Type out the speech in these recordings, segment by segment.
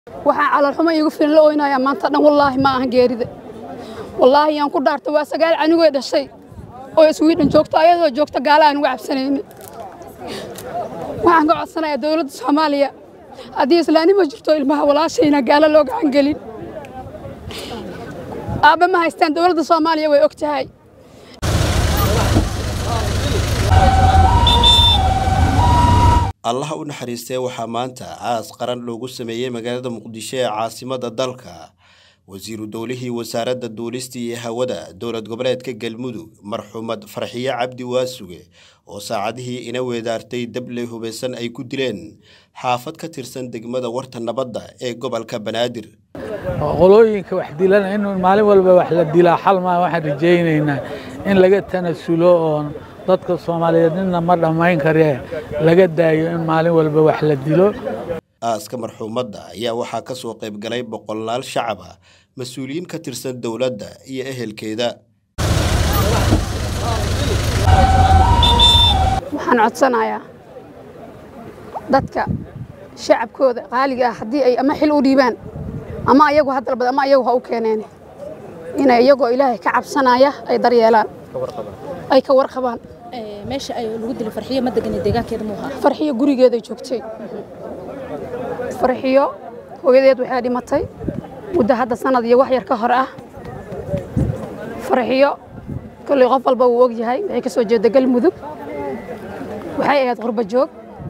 waxaan calaalxumo iigu filan la oynayaa maanta dhan wallaahi ma ahan geerida wallaahi yaan ku dhaartay waa sagaal canigoo dhashay oo iswiidhan joogto ayadoo joogta gaala aan uga cabsanaynin waxaan ka codsanayaa dowladda soomaaliya haddii islaanimo jirto ilmaha walaashayna gaalo loo gacan gelin aabba ma haystaan dowladda soomaaliya way og tahay allaha u naxariistee waxaa maanta caas qaran loogu sameeyey magaalada muqdisho ee caasimada dalka wasiiru dowlihii wasaaradda duulista iyo hawada dowlad goboleedka galmudug marxuumad farxiye cabdi waasuge oo saacadihii ina weedaartay dable hubeysan ay ku dileen xaafad ka tirsan degmada warta nabadda ee gobolka banaadir qolooyinka wax dilana in maalin walba wax la dilaa xal maa waxaan rajaynaynaa in laga tanasulo oon dadka soomaaliyeed nina ma dhammayn karee laga daayo in maalin walba wax la dilo aaska marxuumadda ayaa waxaa ka soo qayb galay boqolaal shacab ah mas-uuliyiin ka tirsan dowladda iyo ehelkeeda waxaan codsanayaa dadka shacabkooda qaaliga ah haddii ay ama xil u dhiibaan ama ayagu ha dalbad ama ayagu ha u keeneen inay iyagoo ilaahay ka cabsanaya ay daryeelaan ay ka warqabaan meesha ay lagu dilay farxiyo ma degan deegaankeeda muu ahaa farxiyo gurigeeday joogtay farxiyo hooyadeed waxay dhimatay muddo hadda sanad iyo wax yar ka hor ah farxiyo kolley qof walba wuu og yahay waxay ka soo jeeda galmudug waxay ahayd qurba joog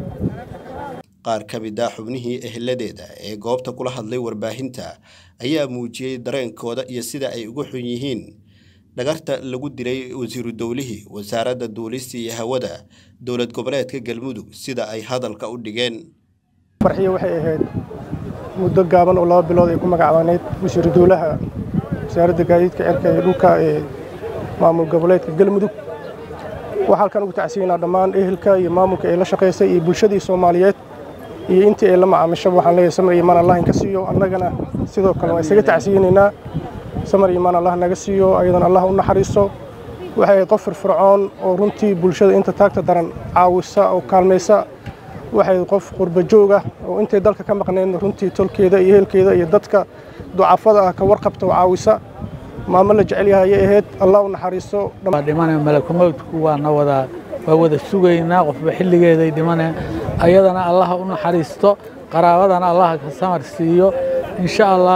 qaar ka mid ah xubnihii eheladeeda ee goobta kula hadlay warbaahinta ayaa muujiyey dareenkooda iyo sida ay ugu xun yihiin dhagarta lagu dilay wasiiru dowlihii wasaaradda duulista iyo hawada dowlad goboleedka galmudug sida ay hadalka u dhigeen farxiyo waxay ahayd muddo gaaban oo laba bilood ay ku magacbaaneyd wasiiru dowlaha wasaaradda gaadiidka cirka iyo dhulka ee maamul goboleedka galmudug waxaa halkan ugu tacsiinaa dhammaan ehelka iyo maamulka ee la shaqaysay iyo bulshadii soomaaliyeed iyo intii ay la macaamishaba waxaan leeyahay samar iyo imaan allah inka siiyo annagana sidoo kale waa isaga tacsiyinaynaa samar iyo imaan allah naga siiyo ayadana allah u naxariiso waxay ahayd qof firfircoon oo runtii bulshada inta taagta daran caawisa oo kaalmaysa waxay qof qurba joog ah oo intay dalka ka maqnayd runtii tolkeeda iyo ehelkeeda iyo dadka ducafada ah ka warqabta oo caawisa maamo la jecel yahay ayay ahayd allah u naxariiso dhimane malakumowdku waana wada waa wada sugaynaa qofba xilligeeday dhimane ayadana allaha u naxariisto qaraabadana allaha ka samar siiyo insha allah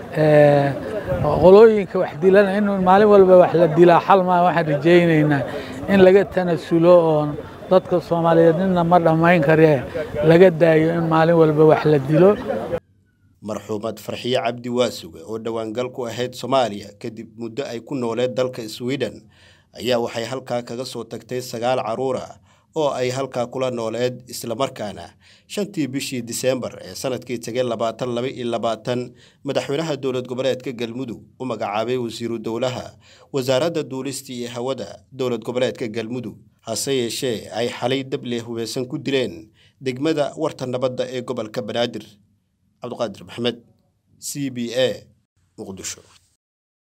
qolooyinka wax dilana in maalin walba wax la dilaa xal maa waxaan rajaynaynaa in laga tanasulo oon dadka soomaaliyeed nina ma dhammayn karee laga daayo in maalin walba wax la dilo marxuumad farxiye cabdi waasuge oo dhowaangal ku ahayd soomaaliya kadib muddo ay ku nooleed dalka sweden ayaa waxay halkaa kaga soo tagtay sagaal carruur ah oo ay halkaa kula nooleed islamarkaana shantii bishii diseembar ee sanadkii tegay labaatan laba iyo labaatan madaxweynaha dowlad goboleedka galmudug u magacaabay wasiiru dowlaha wasaaradda duulista iyo hawada dowlad goboleedka galmudug hase yeeshee ay xalay dable hubeysan ku dileen degmada warta nabadda ee gobolka banaadir cabdiqaadir maxamed c b a muqdisho